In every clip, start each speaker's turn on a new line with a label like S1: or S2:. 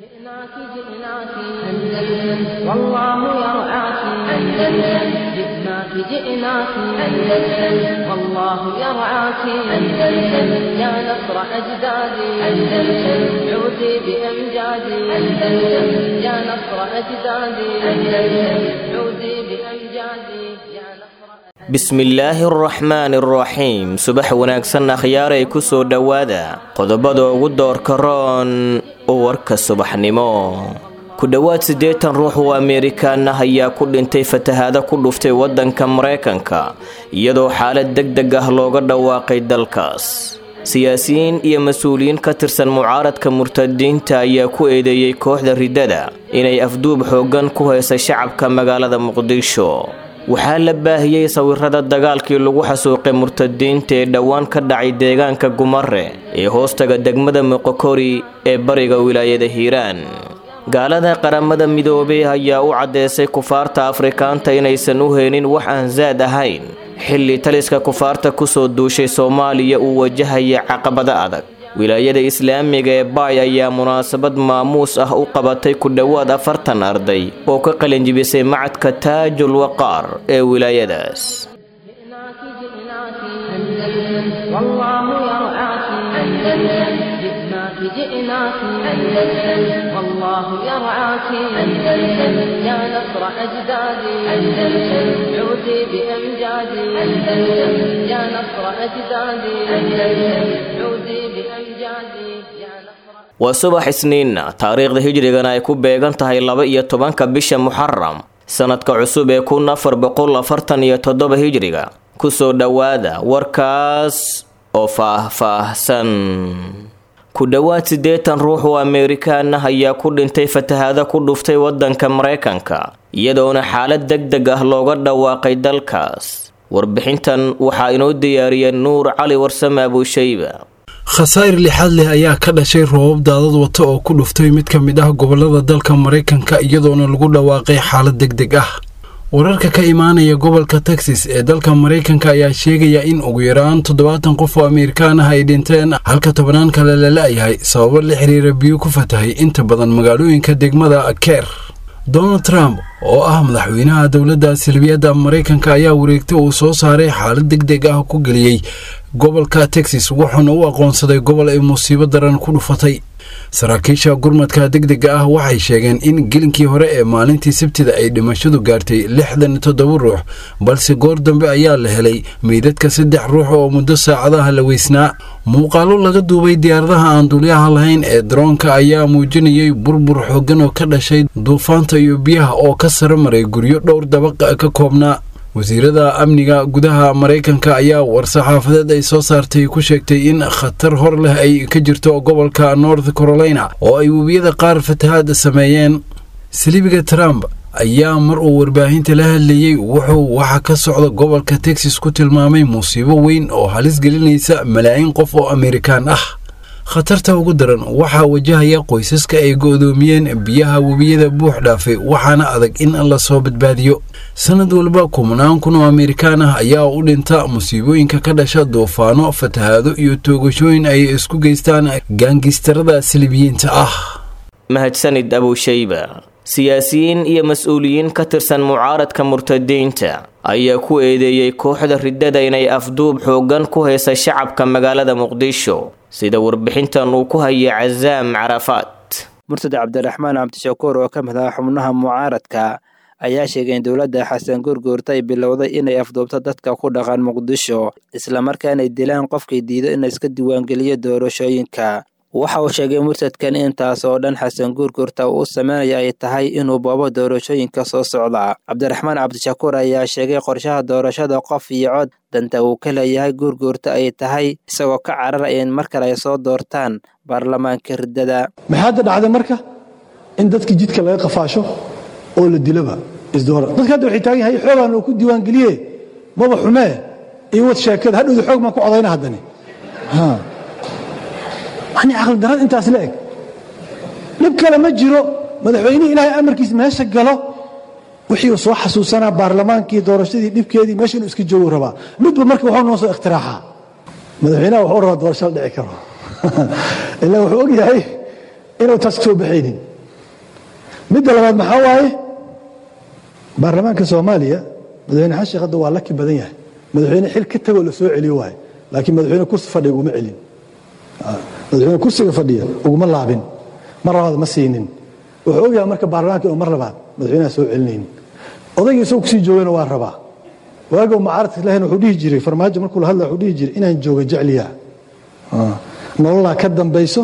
S1: جئناك جئناك أندلس والله يرعاك أندلس جئناك جئناك أندلس والله يرعاك أندلس يا نصر أجدادي أندلس عودي بأمجادي أندلس يا نصر أجدادي أندلس عودي بأمجادي يا نصر
S2: bismillaahi araxmaani araxiim subax wanaagsan akhyaaray ku soo dhowaada qodobada ugu doorka roon warka subaxnimo ku dhowaad siddeetan ruux oo ameerikaan ah ayaa ku dhintay fatahaado ku dhuftay waddanka maraykanka iyadoo xaalad deg deg ah looga dhawaaqay dalkaas siyaasiyiin iyo mas-uuliyiin ka tirsan mucaaradka murtadiinta ayaa ku eedeeyey kooxda riddada inay afduub xooggan ku haysay shacabka magaalada muqdisho waxaa la baahiyey sawirada dagaalkii lagu xasuuqay murtadiinta ee dhowaan ka dhacay deegaanka gumare ee hoostaga degmada moqokori ee bariga wilaayada hiiraan gaalada qaramada midoobey ayaa u caddeysay kufaarta afrikaanta inaysan u heynin wax aan saad ahayn xilli taliska kufaarta kusoo duushay soomaaliya uu wajahaya caqabado adag wilaayada islaamiga ee baay ayaa munaasabad maamuus ah u qabatay ku dhowaad afartan arday oo ka qalinjibisay macadka taajul waqaar ee wilaayadaas
S1: جئناك جئناك أندلس والله يرعاك أندلس جئناك جئناك أندلس والله يرعاك أندلس يا نصر أجدادي أندلس عودي بأمجادي أندلس يا نصر أجدادي أندلس عودي بأمجادي يا نصر
S2: waa subax isniinna taariikhda hijrigana ay ku beegan tahay laba iyo tobanka bisha muxaram sanadka cusub ee kun afar boqol afartan iyo toddoba hijriga kusoo dhowaada warkaas oo faah-faahsan ku dhowaad siddeetan ruux oo ameerikaan ah ayaa ku dhintay fatahaado ku dhuftay waddanka maraykanka iyadoona xaalad deg deg ah looga dhawaaqay dalkaas warbixintan waxaa inoo diyaariyay nuur cali warsame abuushayba
S3: khasaa'ir lixaad leh ayaa ka dhashay roobab daadad wata oo ku dhuftay mid ka mid ah gobolada dalka maraykanka iyadoona lagu dhawaaqay xaalad deg deg ah wararka ka imaanaya gobolka texas ee dalka maraykanka ayaa sheegaya in ugu yaraan toddobaatan qof oo ameerikaan ah ay dhinteen halka tobannaan kale la la-yahay sababo la xiriira biyo ku fatahay inta badan magaalooyinka degmada ker donald trump oo ah madaxweynaha dowladda salbiyadda maraykanka ayaa wareegta uu soo saaray xaalad deg deg ah ku geliyey gobolka texas wuxuuna u aqoonsaday gobol ay musiibo daran ku dhufatay saraakiisha gurmadka deg dega ah waxay sheegeen in gelinkii hore ee maalintii sabtida ay dhimashadu gaartay lixdan iyo toddoba ruux balse goor dambe ayaa la helay meydadka saddex ruux oo muddo saacadaha la weysnaa muuqaalo laga duubay diyaaradaha aan duulyaha lahayn ee daroonka ayaa muujinayay burbur xooggan oo ka dhashay duufaanta iyo biyaha oo ka sara maray guryo dhowr dabaqa ka koobnaa wasiirada amniga gudaha maraykanka ayaa war-saxaafadeed ay soo saartay ku sheegtay in khatar hor leh ay ka jirto gobolka north carolina oo ay webiyada qaar fatahaad sameeyeen saliibiga trump ayaa mar uu warbaahinta la hadlayey wuxuu waxa ka socda gobolka texas ku tilmaamay musiibo weyn oo halis gelinaysa malaayiin qof oo ameerikaan ah khatarta ugu daran waxaa wajahaya qoysaska ay go'doomiyeen biyaha webiyada buux dhaafay waxaana adag in la soo badbaadiyo sanad walba kumanaan kun oo ameerikaan ah ayaa u dhinta musiibooyinka ka dhasha duufaano fatahaado iyo toogashooyin ay isku geystaan gaangistarada salibiyiinta ah
S2: mahadsanid abuushayba siyaasiyiin iyo mas-uuliyiin ka tirsan mucaaradka murtadiinta ayaa ku eedeeyey kooxda riddada inay afduub xooggan ku haysa shacabka magaalada muqdisho sida warbixintan uu ku hayay casaam carafaad
S4: murtad cabdiraxmaan cabdishakuur oo ka mid ah xubnaha mucaaradka ayaa sheegay in dowladda xasan gurguurta ay bilowday inay afduubto dadka ku dhaqan muqdisho islamarkaanay dilaan qofkii diido in iska diiwaangeliyo doorashooyinka waxa uu sheegay murtadkan intaas oo dhan xasan guurguurta uu sameynaya ay tahay inuu boobo doorashooyinka soo socda cabdiraxmaan cabdishakuur ayaa sheegay qorshaha doorashada qof iyo cod danta uu ka leeyahay guurguurta ay tahay isagoo ka cararaya in mar kale ay soo doortaan baarlamaanka riddada
S5: maxay hadda dhacday marka in dadkii jidka laga qafaasho oo la diloba isdoora dadka hadda waxay taagan yahay xoogaan oo ku diiwaangeliye maba xumee iyo wad sheekada hadhowda xoog maan ku codayna haddani yani caqli darad intaas la eg dhib kale ma jiro madaxweynihii ilaahay amarkiis meesha galo wixii uu soo xasuusanaa baarlamaankii doorashadii dhibkeedii meesha inuu iska joogu rabaa midba marka waxuu noo soo iktiraaxaa madaxweynaha wuxuu rabaa doorasho la dhici karo ilaa wuxuu og yahay inuu taas soo baxaynin midda labaad maxaa waaye baarlamaanka soomaaliya madaxweyne xasan sheekh hadda waa laki badan yahay madaxweyne xil ka tagoo la soo celiyo waaye laakiin madaxweyne kursi fadhiya uguma celin madaxweyne kursiga fadhiya uguma laabin mar labaad ma siinin wuxuu ogyahay marka baarlamaanka inuu mar labaad madaxweynaha soo celinaynin odaygii isagoo kusii joogana waa rabaa waagow mucaaradka lahayn wuxuu dhihi jiray farmaajo markuu la hadla wuxuu dhihi jiray inaan jooga jecliya nololaa ka dambayso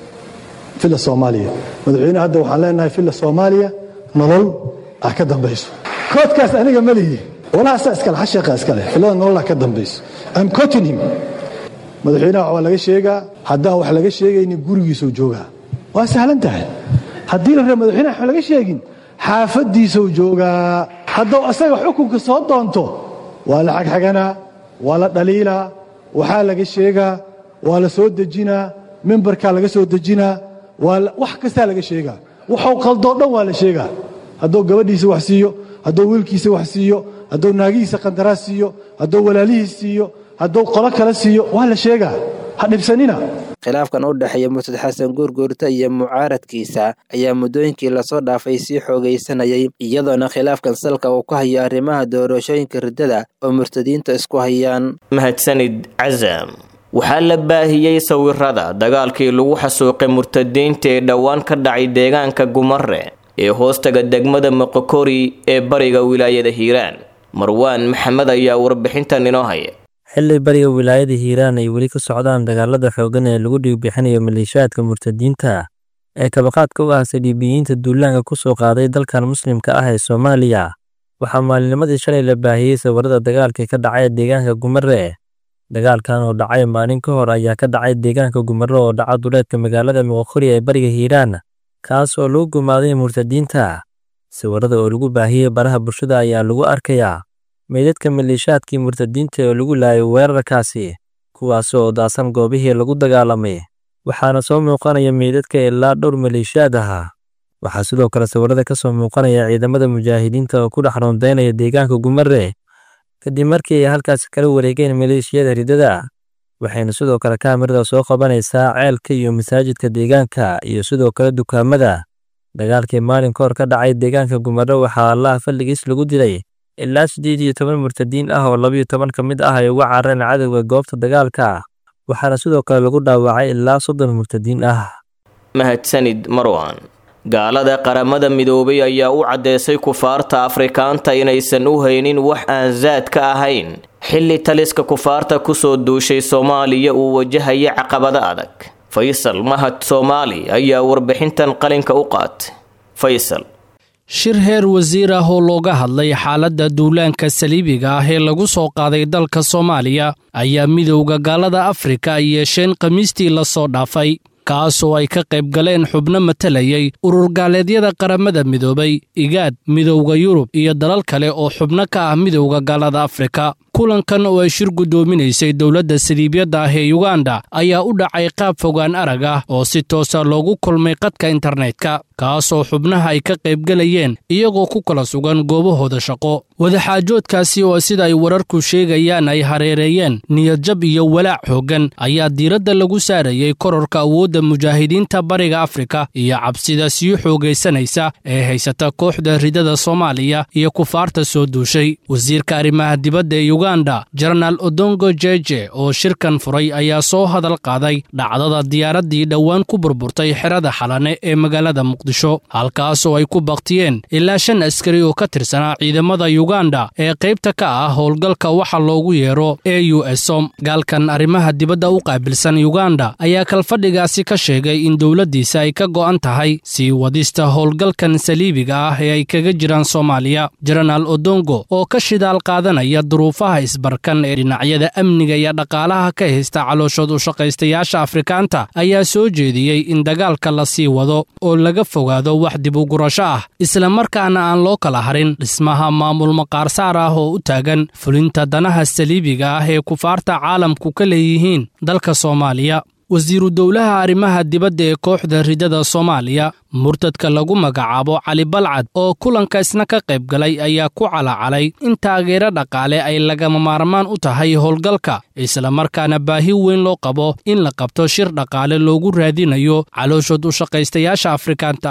S5: filla soomaaliya madaxweyne hadda waxaan leenahay filla soomaaliya nolol ah ka dambayso koodkaas aniga ma lihi walaha saa iskale xasheeqa iskale fillada nololaa ka dambayso am cotin him madaxweynaha waa laga sheegaa haddaan wax laga sheegaynin gurigiisuu joogaa waa sahlan tahay haddii la raba madaxweynaha wax laga sheegin xaafadiisuu joogaa hadduu asaga xukunka soo doonto waa la xagxaganaa waa la dhaliilaa waxaa laga sheegaa waa la soo dejinaa mimbarkaa laga soo dejinaa wax kastaa laga sheegaa waxuu qaldoo dhan waa la sheegaa hadduu gabadhiisa wax siiyo hadduu wiilkiisa wax siiyo hadduu naagihiisa qandaraas siiyo hadduu walaalihiis siiyo hadduu qolo kale siiyo waa la sheegaa ha dhibsanina
S4: khilaafkan u dhexeeya murtad xasan guurguurta iyo mucaaradkiisa ayaa muddooyinkii lasoo dhaafay sii xoogaysanayay iyadoona khilaafkan salka uu ku hayo arrimaha doorashooyinka riddada oo murtadiinta isku hayaan
S2: mahadsanid casam waxaa la baahiyey sawirada dagaalkii lagu xasuuqay murtadiinta ee dhowaan ka dhacay deegaanka gumare ee hoostaga degmada moqokori ee bariga wilaayada hiiraan marwaan maxamed ayaa warbixintan inoo haya
S6: xilli bariga wilaayada hiiraan ay weli ka socdaan dagaalada xooggan ee lagu dhiigbixinayo maleeshiyaadka murtadiinta ee kabaqaadka u ah saldhiibiyiinta duulaanka ku soo qaaday dalkan muslimka ah ee soomaaliya waxaa maalinimadii shalay la baahiyey sawirada dagaalkii ka dhacay deegaanka gumare dagaalkan oo dhacay maalin ka hor ayaa ka dhacay deegaanka gumare oo dhaca duleedka magaalada moqokori ee bariga hiiraan kaas oo lagu gumaaday murtadiinta sawirada oo lagu baahiyey baraha bulshada ayaa lagu arkayaa meydadka maleeshaadkii murtadiinta oo lagu laayay weerarkaasi kuwaas oo daasan goobihii lagu dagaalamay waxaana soo muuqanaya meydadka ilaa dhowr maleeshiyaad ahaa waxaa sidoo kale sawirada ka soo muuqanaya ciidamada mujaahidiinta oo ku dhex rondaynaya deegaanka gumare kadib markii ay halkaasi kala wareegeen maleeshiyada riddada waxayna sidoo kale kaamirada soo qabanaysaa ceelka iyo masaajidka deegaanka iyo sidoo kale dukaamada dagaalkii maalin ka hor ka dhacay deegaanka gumare waxaa allaha falligiis lagu dilay ilaa siddeed iyo toban murtadiin ah oo labiyo toban ka mid ah ay uga carareen cadowga goobta dagaalka waxaana sidoo kale lagu dhaawacay ilaa soddon murtadiin ah
S2: mahadsanid marwan gaalada qaramada midoobay ayaa u caddeysay kufaarta afrikaanta inaysan u haynin wax aan zaad ka ahayn xilli taliska kufaarta kusoo duushay soomaaliya uu wajahaya caqabado adag faysal mahad soomaali ayaa warbixintan qalinka u qaatay faysal
S7: shir heer wasiir ah oo looga hadlay xaaladda duulaanka saliibiga ah ee lagu soo qaaday dalka soomaaliya ayaa midowda gaalada afrika ay yeesheen khamiistii la soo dhaafay kaasoo ay ka qayb galeen xubno matalayay urur gaaleedyada qaramada midoobay igaad midowda yurub iyo dalal kale oo xubno ka ah midowda gaalada afrika kulankan oo ay shir guddoominaysay dowladda saliibyadda ah ee yuganda ayaa u dhacay qaab fogaan arag ah oo si toosa loogu kulmay qadka internetka kaasoo xubnaha ay ka qaybgelayeen iyagoo ku kala sugan goobahooda shaqo wadaxaajoodkaasi oo sida ay wararku sheegayaan ay hareereeyeen niyadjab iyo walaac xooggan ayaa diiradda lagu saarayey kororka awoodda mujaahidiinta bariga afrika iyo cabsida sii xoogaysanaysa ee haysata kooxda ridada soomaaliya iyo kufaarta soo duushay wasiirka arrimaha dibadda ee yuganda jenaraal odongo jeje oo shirkan furay ayaa soo hadal qaaday dhacdada diyaaraddii dhowaan ku burburtay xerada xalane ee magaalada muqdisho halkaasoo ay ku baktiyeen ilaa shan askari oo ka tirsanaa ciidamada yuganda ee qaybta ka ah howlgalka waxa loogu yeero e u esom gaalkan arrimaha dibadda u qaabilsan yuganda ayaa kalfadhigaasi ka sheegay in dowladdiisa ay ka go'an tahay sii wadista howlgalkan saliibiga ah ee ay kaga jiraan soomaaliya jenaraal odongo oo ka shidaal qaadanaya duruufaha isbarkan ee dhinacyada amniga iyo dhaqaalaha ka haysta calooshood u shaqaystayaasha afrikaanta ayaa soo jeediyey in dagaalka la sii wado oo laga fogaado wax dib u gurasho ah islamarkaana aan loo kala harin dhismaha maamul maqaarsaar ah oo u taagan fulinta danaha saliibiga ah ee kufaarta caalamku ka leeyihiin dalka soomaaliya wasiiru dowlaha arrimaha dibadda ee kooxda ridada soomaaliya murtadka lagu magacaabo cali balcad oo kulanka isna ka qayb galay ayaa ku calacalay in taageero dhaqaale ay lagama maarmaan u tahay howlgalka islamarkaana baahi weyn loo qabo in la qabto shir dhaqaale loogu raadinayo calooshood u shaqaystayaasha afrikaanta ah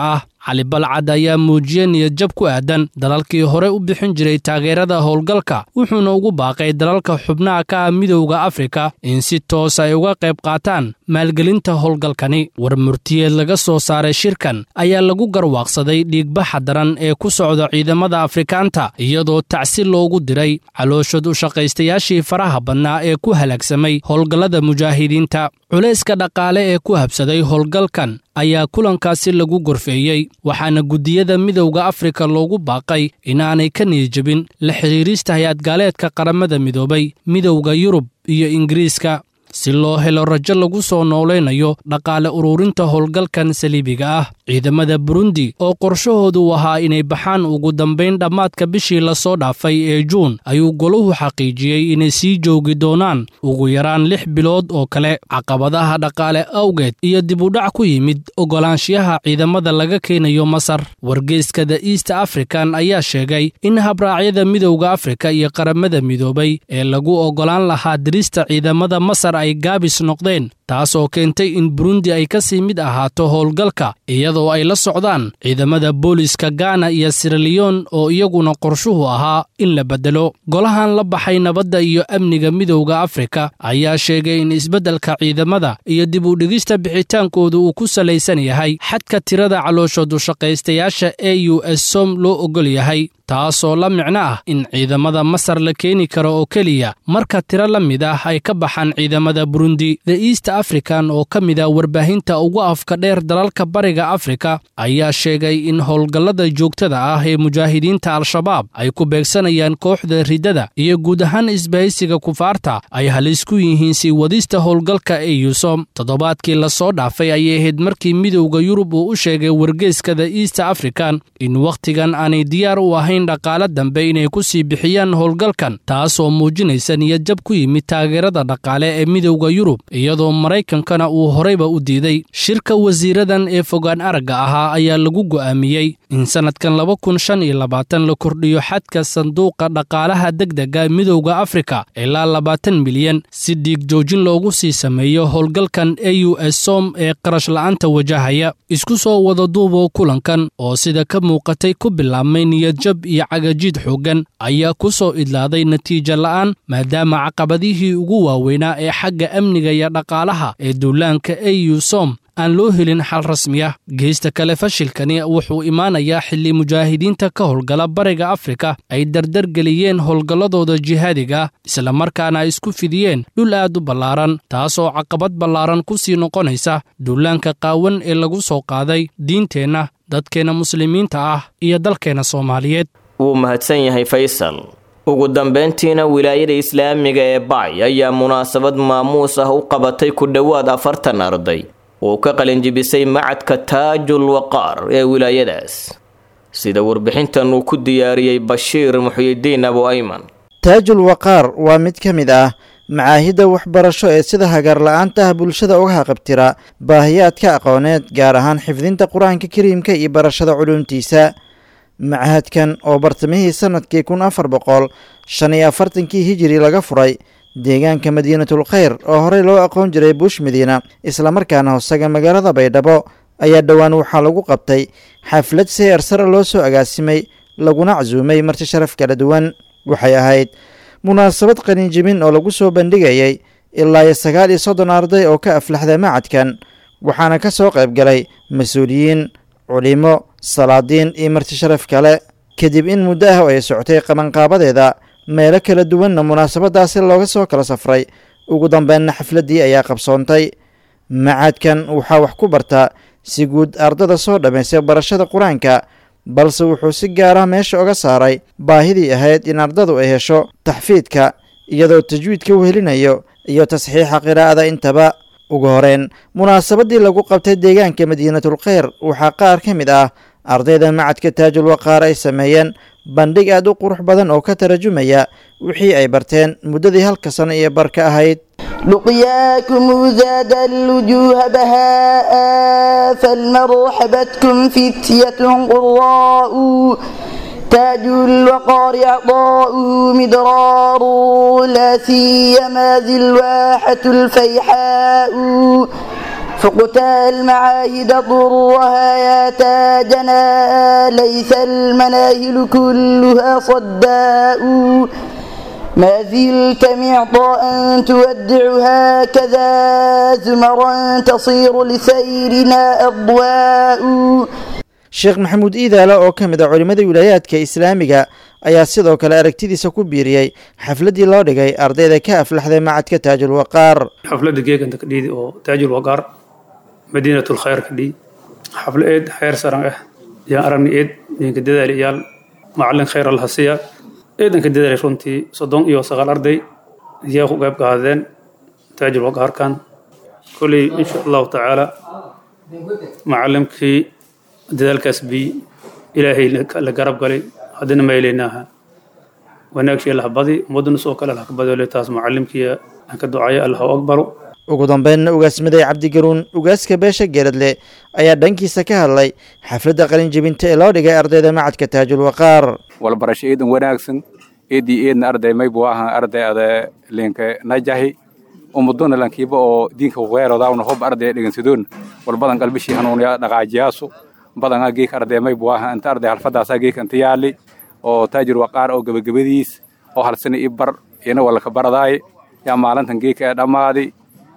S7: cali balcad ayaa muujiyey niyadjab ku aadan dalalkii hore u bixin jiray taageerada howlgalka wuxuuna ugu baaqay dalalka xubnaha ka ah midowda afrika in si toos ay uga qayb qaataan maalgelinta howlgalkani war murtiyeed laga soo saaray shirkan ayaa lagu garwaaqsaday dhiigbaxa daran ee ku socda ciidamada afrikaanta iyadoo tacsi loogu diray calooshod u shaqaystayaashii faraha badnaa ee ku halaagsamay howlgallada mujaahidiinta culayska dhaqaale ee ku habsaday howlgalkan ayaa kulankaasi lagu gorfeeyey waxaana guddiyada midowda afrika loogu baaqay inaanay ka niyijabin la xidhiirista hay-adgaaleedka qaramada midoobay midowda yurub iyo ingiriiska si loo helo rajo lagu soo noolaynayo dhaqaale ururinta howlgalkan saliibiga ah ciidamada burundi oo qorshahoodu ahaa inay baxaan ugu dambayn dhammaadka bishii lasoo dhaafay ee juun ayuu golahu xaqiijiyey inay sii joogi doonaan ugu yaraan lix bilood oo kale caqabadaha dhaqaale awgeed iyo dibudhac ku yimid oggolaanshiyaha ciidamada laga keenayo masar wargeyska the east african ayaa sheegay in habraacyada midowda afrika iyo qaramada midoobay ee lagu oggolaan lahaa dirista ciidamada masar ay gaabis noqdeen taas oo keentay in burundi ay ka sii mid ahaato howlgalka iyadoo ay la socdaan ciidamada booliska gaana iyo siraliyon oo iyaguna qorshuhu ahaa in la beddelo golahan la baxay nabadda iyo amniga midowda afrika ayaa sheegay in isbeddelka ciidamada iyo dib u dhigista bixitaankooda uu ku salaysan yahay xadka tirada calooshoodu shaqaystayaasha e u s som loo oggol yahay taasoo la micno ah in ciidamada masar la keeni karo oo keliya marka tiro la mid ah ay ka baxaan ciidamada burundi the east african oo ka mid ah warbaahinta ugu afka dheer dalalka bariga afrika ayaa sheegay in howlgallada joogtada ah ee mujaahidiinta al-shabaab ay ku beegsanayaan kooxda riddada iyo guud ahaan isbahaysiga kufaarta ay halis ku yihiin sii wadista howlgalka ee yusom toddobaadkii lasoo dhaafay ayay ahayd markii midowda yurub uu u sheegay wargeyska the east african in wakhtigan aanay diyaar u ahayn dhaqaale dambe inay ku sii bixiyaan howlgalkan taasoo muujinaysa niyadjab ku yimid taageerada dhaqaale ee midowda yurub iyadoo maraykankana uu horeyba u diiday shirka wasiiradan ee fogaan aragga ahaa ayaa lagu go'aamiyey in sannadkan laba kun shan iyo labaatan la kordhiyo xadka sanduuqa dhaqaalaha degdega midowda afrika ilaa labaatan milyan si dhiig joojin loogu sii sameeyo howlgalkan e u s som ee qarash la'aanta wajahaya isku soo wada duuboo kulankan oo sida ka muuqatay ku bilaabmay niyadjab iyo cagajiid xooggan ayaa ku soo idlaaday natiijo la'aan maadaama caqabadihii ugu waaweynaa ee xagga amniga iyo dhaqaalaha ee duulaanka e u som aan loo helin xal rasmi ah geysta kale fashilkani wuxuu imaanayaa xilli mujaahidiinta ka howlgala bariga afrika ay dardargeliyeen howlgalladooda jihaadiga islamarkaana ay isku fidiyeen dhul aad u ballaaran taasoo caqabad ballaaran ku sii noqonaysa duulaanka qaawan ee lagu soo qaaday diinteenna dadkeenna muslimiinta ah iyo dalkeenna soomaaliyeed
S2: wuu mahadsan yahay faysal ugu dambayntiina wilaayada islaamiga ee bacy ayaa munaasabad maamuus ah u qabatay ku dhowaad afartan arday uu ka qalinjibisay macadka taajul waqaar ee wilaayadaas sida warbixintan uu ku diyaariyey bashiir muxyidiin abu ayman
S8: taajul waqaar waa mid ka mid ah macaahidda waxbarasho ee sida hagaar la-aanta ah bulshada uga haqabtira baahiyaadka aqooneed gaar ahaan xifdinta qur-aanka kariimka iyo barashada culuumtiisa machadkan oo bartamihii sanadkii kun afar boqol shan iyo afartankii hijiri laga furay deegaanka madiinatul khayr oo horey loo aqoon jiray buush madiina islamarkaana hoosaga magaalada baydhabo ayaa dhowaan waxaa lagu qabtay xaflad seer sare loo soo agaasimay laguna casuumay marti sharaf kala duwan waxay ahayd munaasabad qaninjibin oo lagu soo bandhigayay ilaa iyo sagaal iyo soddon arday oo ka aflaxda macadkan waxaana ka soo qayb galay mas-uuliyiin culimo salaadiin iyo marti sharaf kale kadib in muddo ah oo ay socotay qabanqaabadeeda meelo kala duwanna munaasabadaasi looga soo kala safray ugu dambeynna xafladdii ayaa qabsoontay macadkan waxaa wax ku barta si guud ardada soo dhammaystay barashada qur-aanka balse wuxuu si gaarah meesha oga saaray baahidii ahayd in ardadu ay hesho taxfiidka iyadoo tajwiidka u helinayo iyo tasxiixa qiraa'ada intaba ugu horeyn munaasabadii lagu qabtay deegaanka madiinatul kheyr waxaa qaar ka mid ah ardayda macadka taajul waqaar ay sameeyeen bandhig aad u qurux badan oo ka tarjumaya wixii ay barteen muddadii halka sano iyo bar ka ahayd
S9: لقياكم زاد الوجوه بهاء فالمرحبتكم فتية قراء تاج الوقار عطاء مدرار لا سيما ذي الواحة الفيحاء فقت المعاهد ضرها يا تاجنا ليس المناهل كلها صداء ما زلت معطاء تودعها كذا زمرا تصير لسيرنا أضواء
S8: sheekh maxamuud iidaale oo ka mid a culimmada wilaayaadka islaamiga ayaa sidoo kale aragtidiisa ku biiriyey xafladdii loo dhigay ardayda ka aflaxday macadka taajul waqaar
S10: xafladda geeganta ka dhiidi oo taajul waqaar madiinatul khayr ka dhii xaflo eed xeer saran ah yaan aragni eed idinka dadaali iyaal macallin khayr alhasiya eedanka dadaali runtii soddon iyo sagaal arday ayaa ku qayb qaadeen taajul waqaarkan kolley insha allahu tacaala macallimkii dadaalkaas bi ilaahay la garab galay haddana maylaynaaha wanaagshii allah badi ummadduna soo kale allah ka badole taas macallimkii ka ducaya allah u aqbalo
S8: ugu dambeynna ugaasmaday cabdigaruun ugaaska beesha geeradle ayaa dhankiisa ka hadlay xafladda qalinjebinta ee loo dhigay ardayda macadka taajul waqaar
S11: walbarasho eedan wanaagsan eedii eedna arday maybu ahan arday ada linka najahi ummaduna lankiiba oo diinka weerodawna hob arday dhigansadoon walbadan qalbishii hanuunaya dhaqaajiyaasu badanaa geek arday maybu ahan inta arday halfadaasaa geek inta yaali oo taajir waqaar oo gebagabadiis oo halsana i bar ina walaka baradaay yaa maalintan geeka ee dhammaaday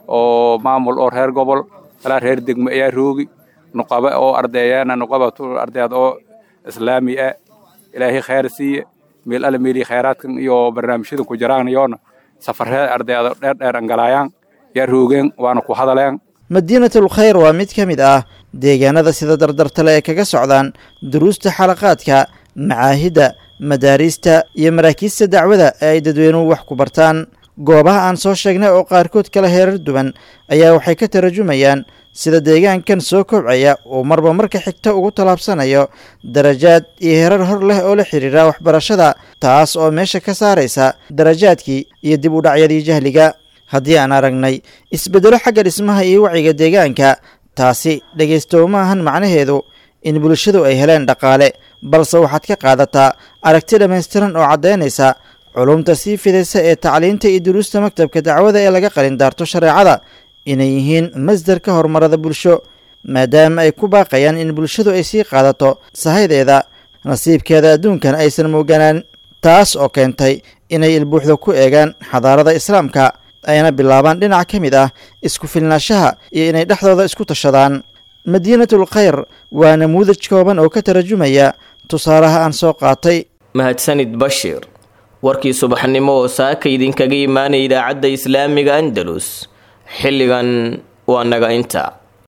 S11: oo maamul oo reer gobol alaa reer degmo ayaa roogi nuqaba oo ardayaana nuqaba ardayaad oo islaami ah ilaahay khayr siiye meel alle meelii khayraadkan iyo barnaamijyadan ku jiraan yoona safarree ardayaada dheer dheer angalaayaan yaa roogeen waana ku hadaleen
S8: madiinatul khayr waa mid ka mid ah deegaanada sida dardartale ee kaga socdaan duruusta xalaqaadka macaahidda madaariista iyo maraakiista dacwada ee ay dadweynuhu wax ku bartaan goobaha aan soo sheegnay oo qaarkood kala heerar duwan ayaa waxay ka tarajumayaan sida deegaankan soo kobcaya uu marba marka xigta ugu tallaabsanayo darajaad iyo herar hor leh oo la xidhiira waxbarashada taas oo meesha ka saaraysa darajaadkii iyo dib u dhacyadii jahliga haddii aan aragnay isbeddelo xagga dhismaha iyo wacyiga deegaanka taasi dhegaystow ma ahan macnaheedu in bulshadu ay heleen dhaqaale balse waxaad ka qaadataa aragti dhammaystiran oo caddaynaysa culumta sii fidaysa ee tacliinta iyo duruusta maktabka dacwada ee laga qalindaarto shareecada inay yihiin masdarka horumarada bulsho maadaama ay ku baaqayaan in bulshadu ay sii qaadato sahaydeeda nasiibkeeda adduunkan aysan mooganaan taas oo keentay inay ilbuuxda ku eegaan xadaarada islaamka ayna bilaabaan dhinac ka mid ah isku filnaashaha iyo inay dhexdooda isku tashadaan madiinatul khayr waa namuudaj kooban oo ka tarajumaya tusaalaha aan soo qaatay
S2: mahadsanid bashiir warkii subaxnimo oo saaka idinkaga imaanaya idaacadda islaamiga andalus xilligan waa naga inta